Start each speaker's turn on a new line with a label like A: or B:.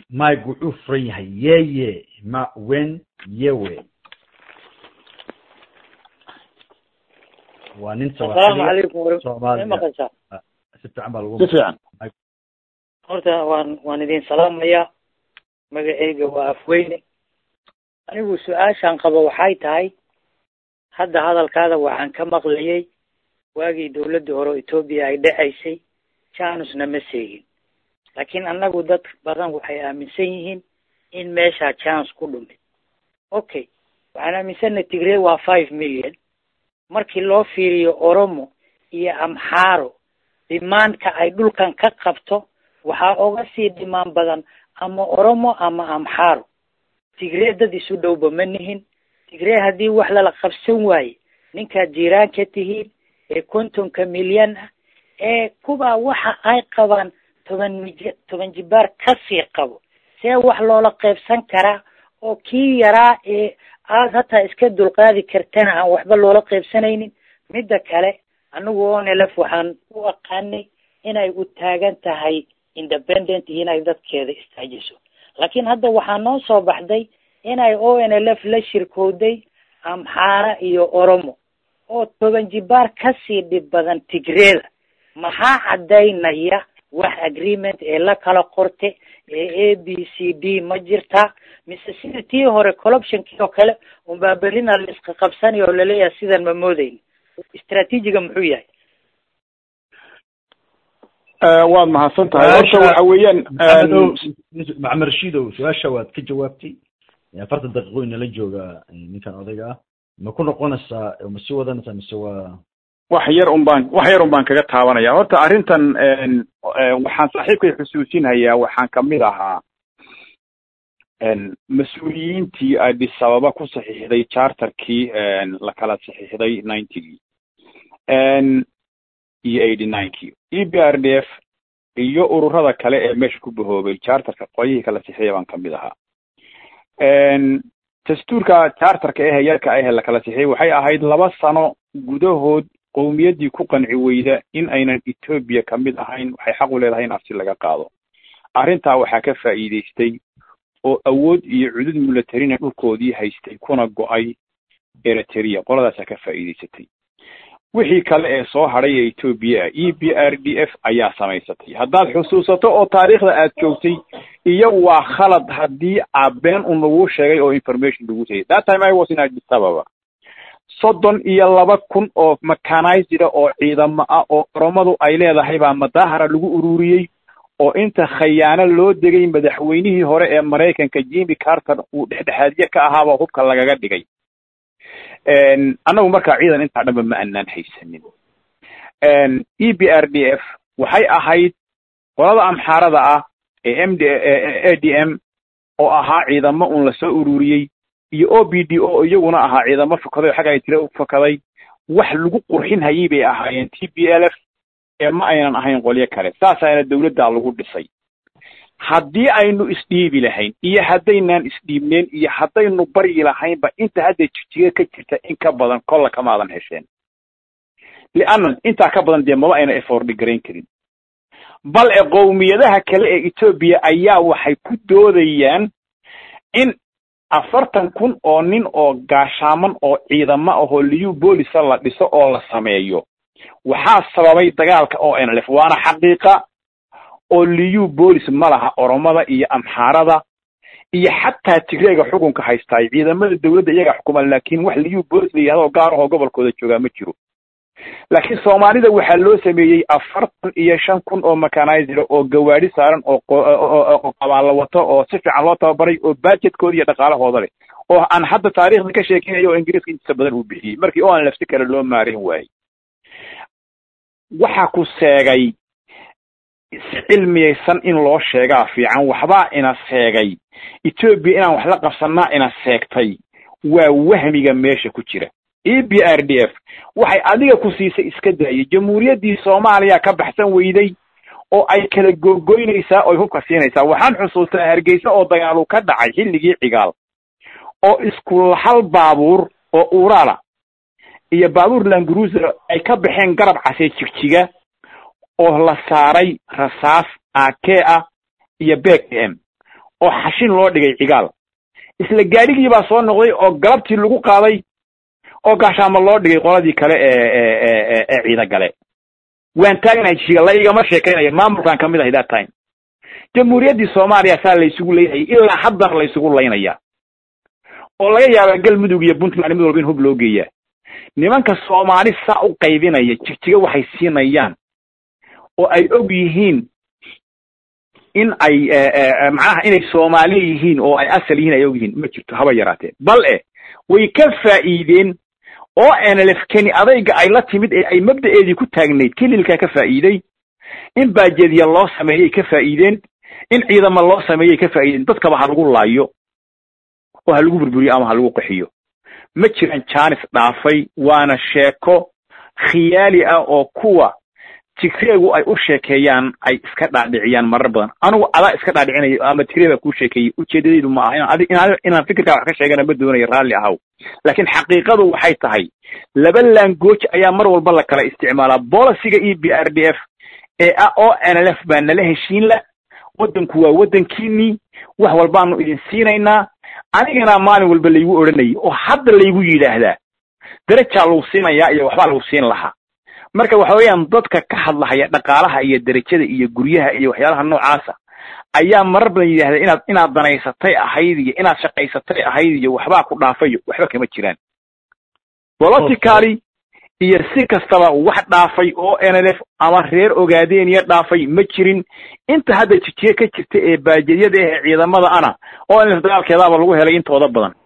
A: mike wuxuu furan yahay yeye ma wen yewe waa nin
B: asalaamu calaykum war-
A: Soomaaliya.
B: ma maqashaa
A: si fiican baa lagu
C: si fiican
B: horta waan waan idin salaamayaa magaceyga waa afweyne anigu su-aashaan qabo waxay tahay hadda hadalkaada waxaan ka maqlayay waagii dawladda hore etoobiya ay dhacaysay janusna ma seegin laakiin annagu dad badan waxay aaminsan yihiin in meeshaa chance ku dhumid okay waxaan aaminsannahay tigrey waa five million markii loo fiiriyo oromo iyo amxaaro dhimaanka ay dhulkan ka qabto waxaa oga sii dhimaan badan ama oromo ama amxaaro tigree dad isu dhowba ma nihin tigree haddii wax lala qabsan waaye ninkaad jiiraan ka tihiin ee kontonka milyan ah ee kuwaa waxa ay qabaan toban mij toban jibaar kasii qabo see wax loola qaybsan karaa oo kii yaraa ee aad hataa iska dulqaadi kartana aan waxba loola qaybsanaynin midda kale anigu onelef waxaan u aqaanay inay u taagan tahay independent iyo inay dadkeeda istaajiso laakiin hadda waxaa noo soo baxday inay o n l f la shirkowday amxaara iyo oromo oo toban jibaar kasii dhib badan tigreeda maxaa caddaynaya wax agreement ee la kala qorte ee a b c d ma jirtaa mise sida tii hore colloptionkii oo kale unbaa berrina la iska qabsanayo oo laleeyahay sidan ma moodeyn istraatiijiga muxuu yahay
C: waad mahadsan tahay horta waxa weeyaan
A: maxamedow maxamed rashiidow su-aasha waad ka jawaabtay afartan daqiiqo inala jooga ninkan odayga ah ma ku noqonaysaa ma sii wadanaysaa mise waa
C: wax yar un baan wax yar un baan kaga taabanaya horta arrintan waxaan saaxiibkay xusuusinhayaa waxaan kamid ahaa mas-uuliyiintii addis ababa ku saxiixday charterkii la kala saxiixday ninetygii iyo eighty ninekii e b r d f iyo ururada kale ee meesha ku bahoobay charterka qolyihii kala saxiixaya baan kamid ahaa dastuurka charterka ehe yarka ahe la kala saxiixay waxay ahayd laba sano gudahood qowmiyaddii ku qanci weyda in aynan etoobiya kamid ahayn waxay xaq u leedahay in afsi laga qaado arrintaa waxaa ka faa'iidaystay oo awood iyo cudud militarina dhulkoodii haystay kuna go-ay eritrea qoladaasaa ka faa'iidaysatay wixii kale ee soo hadhay ee etoobiya ah e b r d f ayaa samaysatay haddaad xusuusato oo taariikhda aad joogtay iyo waa khalad haddii abeen un laguu sheegay oo information lagu sayay that time i was in addis ababa soddon iyo laba kun oo mechanized oo ciidamo ah oo oromadu ay leedahay baa madaahara lagu ururiyey oo inta khayaano loo degay madaxweynihii hore ee maraykanka jimmy carter uu dhexdhexaadye ka ahaaba hubka lagaga dhigay annagu markaa ciidan intaa dhanba ma anaan haysanin e b r d f waxay ahayd qolada amxaarada ah ee m d a d m oo ahaa ciidamo un lasoo ururiyey iyo o b d o iyaguna ahaa ciidamo fokaday oo xagga ay tire u fokaday wax lagu qurxin hayay bay ahaayeen t b l f ee ma aynan ahayn qolyo kale saasaana dawladdaa lagu dhisay haddii aynu isdhiibi lahayn iyo haddaynaan isdhiibneen iyo haddaynu baryi lahaynba inta hadda jijiga ka jirta in ka badan kolla kamaadan hesheen lianna intaa ka badan dee maba ayna effordi garayn karin bal e qowmiyadaha kale ee etoobiya ayaa waxay ku doodayaan in afartan kun oo nin oo gaashaaman oo ciidamo ahoo liyu boolisa la dhiso oo la sameeyo waxaa sababay dagaalka o n l f waana xaqiiqa oo liyu boolis ma laha oromada iyo amxaarada iyo xataa tigreega xukunka haystaay ciidamada dawladda iyaga xukuma laakiin wax liyu boolis la yihahdo gaar ahoo gobolkooda joogaa ma jiro laakiin soomaalida waxaa loo sameeyey afartan iyo shan kun oo mechanizera oo gawaadi saaran oo oo qabaalla wato oo si fiican loo tababaray oo budgetkooda iyo dhaqaalahooda leh oo aan hadda taariikhda ka sheekinayo oo ingiriiska intiisa badan uu bixiyey markii o an lafsi kale loo maarin waayey waxa ku seegay si cilmiyaysan in loo sheegaa fiican waxbaa ina seegay etoobiya inaan wax la qabsanaa ina seegtay waa wahmiga meesha ku jira e b r d f waxay adiga ku siisay iska daayay jamhuuriyaddii soomaaliya ka baxsan weyday oo ay kala gogoynaysaa oy hubka siinaysaa waxaan xusuustaa hargeysa oo dagaalu ka dhacay xilligii cigaal oo isku hal baabuur oo urala iyo baabuur langruuser ay ka baxeen garab casee jigjiga oo la saaray rasaas ake ah iyo bek m oo xashin loo dhigay cigaal isla gaadhigii baa soo noqday oo galabtii lagu qaaday oo gaashaamo loo dhigay qoladii kale ee ee ciida gale waan taagnahay jiga la igama sheekaynayo maamulkan ka mid ahay that time jamhuuriyaddii soomaaliya saa laysugu leynayay ilaa haddana laysugu laynaya oo laga yaabaa galmudug iyo puntland mid walba in hub loo geeyaa nimanka soomaali saa u qaybinaya jigjiga waxay siinayaan oo ay og yihiin in ay macnaha inay soomaali yihiin oo ay asal yihiin ay og yihiin ma jirto haba yaraatee bal e way ka faa'iideen oo nlf keni adayga ay la timid ee ay mabda'eedii ku taagnayd kelilkaa ka faa'iiday in baajediya loo sameeyay ka faa'iideen in ciidama loo sameeyay ka faa'iideen dadkaba ha lagu laayo oo ha lagu burburiyo ama ha lagu qaxiyo ma jiran jaanis dhaafay waana sheeko khiyaali ah oo kuwa tigreegu ay u sheekeeyaan ay iska dhaadhiciyaan marar badan anigu adaa iska dhaadhicinayo ama tigreeg baa kuu sheekeeyey ujeedadaydu ma aha inaan adi inaan inaan fikirkaa wax ka sheegana ma doonayo raalli ahaw laakiin xaqiiqadu waxay tahay laba langooj ayaa mar walba la kala isticmaalaa boliciga e b r d f ee ah o n l f baa nala heshiin la waddanku waa waddankiinii wax walbaanu idin siinaynaa anigana maalin walba laygu odhanayay oo hadda laygu yidhaahdaa derajaa lagu siinayaa iyo waxbaa lagu siin lahaa marka waxa weeyaan dadka ka hadlahaya dhaqaalaha iyo derajada iyo guryaha iyo waxyaalaha noocaasa ayaa marar badan yidhahda inaad inaad danaysatay ahayd iyo inaad shaqaysatay ahayd iyo waxbaa ku dhaafayo waxba kama jiraan politically iyo si kastaba wax dhaafay oo n l f ama reer ogaadeeniya dhaafay ma jirin inta hadda jijiye ka jirta ee baajedyada ee ciidamada ana oo n l f dagaalkeedaaba lagu helay intooda badan